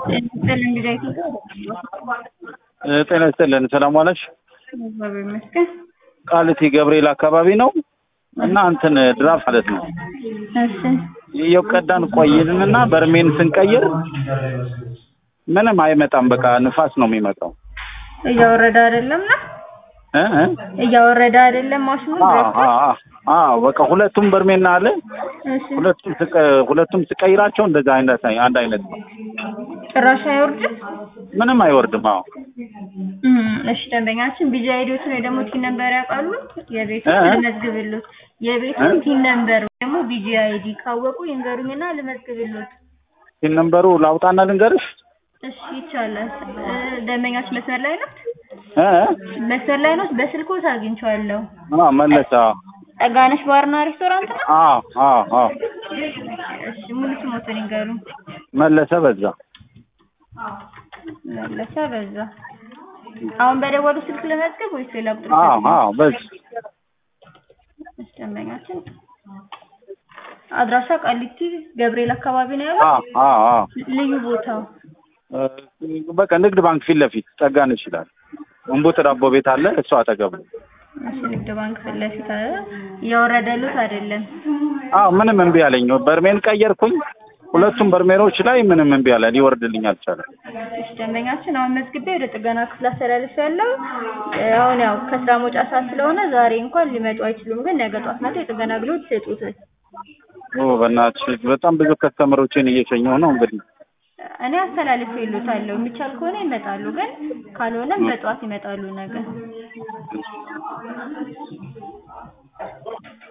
ጤና ይስጥልን። ሰላም ዋለሽ? እግዚአብሔር ይመስገን። ቃሊቲ ገብርኤል አካባቢ ነው እና እንትን ድራፍት ማለት ነው እሺ እየቀዳን ቆይንና በርሜን ስንቀይር ምንም አይመጣም። በቃ ንፋስ ነው የሚመጣው። እያወረደ አይደለም ነው እ እ እያወረደ አይደለም ማሽኑ አ ድረስ አ አ አ በቃ ሁለቱም በርሜና አለ እሺ ሁለቱም ስቀ- ሁለቱም ስቀይራቸው እንደዛ አይነት አንድ አይነት ነው። ጭራሽ አይወርድም። ምንም አይወርድም። አዎ እም፣ እሺ ደንበኛችን ቢጂ አይዲዎትን ወይ ደግሞ ቲን ነምበር ያውቃሉ? የቤቱን እ? ልመዝግብሎት። የቤቱን እ? ቲን ነምበር ወይ ደግሞ ቢጂ አይዲ ካወቁ ይንገሩኝና ልመዝግብሎት። ሲን ነምበሩ ላውጣና ልንገርሽ። እሺ ይቻላል። እ፣ ደንበኛችን መስመር ላይ ነው? እ እ? መስመር ላይ ነው። በስልኮት አግኝቼዋለሁ። አ መለሰ። ጠጋነሽ ባርና ሬስቶራንት ነው? አ አ አ እሺ ሙሉ ስሞትን ይንገሩኝ። መለሰ በዛ። መለሰ በዛ። አሁን በደወሉ ስልክ ለመዝገብ ወይስ ሌላ ቁጥር? አ ይሰጡኛል? አ በዚህ እሺ ደንበኛችን አድራሻ ቃሊቲ ገብርኤል አካባቢ ነው አ ያለው። አ አ ልዩ ቦታው እ፣ በቃ ንግድ ባንክ ፊት ለፊት ጠጋነሽ ይላል። እንቡጥ ዳቦ ቤት አለ እሱ አጠገብ ነው። እሺ ንግድ ባንክ ፊት ለፊት አለ። እያወረደሉት አይደለም። አዎ ምንም እምቢ አለኝ። በርሜን ቀየርኩኝ። ሁለቱም በርሜሎች ላይ ምንም እምቢ አለ፣ ሊወርድልኝ አልቻለም። እሺ ደንበኛችን አሁን መዝግቤ ወደ ጥገና ክፍል አስተላልፍ ያለው አሁን ያው ከስራ መውጫ ሰዓት ስለሆነ ዛሬ እንኳን ሊመጡ አይችሉም፣ ግን ነገ ጧት መጥተው የጥገና አገልግሎት ይሰጡታል። ኦ በእናትሽ በጣም ብዙ ከስተመሮችን እየሸኘሁ ነው እንግዲህ እኔ አስተላልፍ ይሉታለሁ። የሚቻል ከሆነ ይመጣሉ፣ ግን ካልሆነም በጠዋት ይመጣሉ ነገ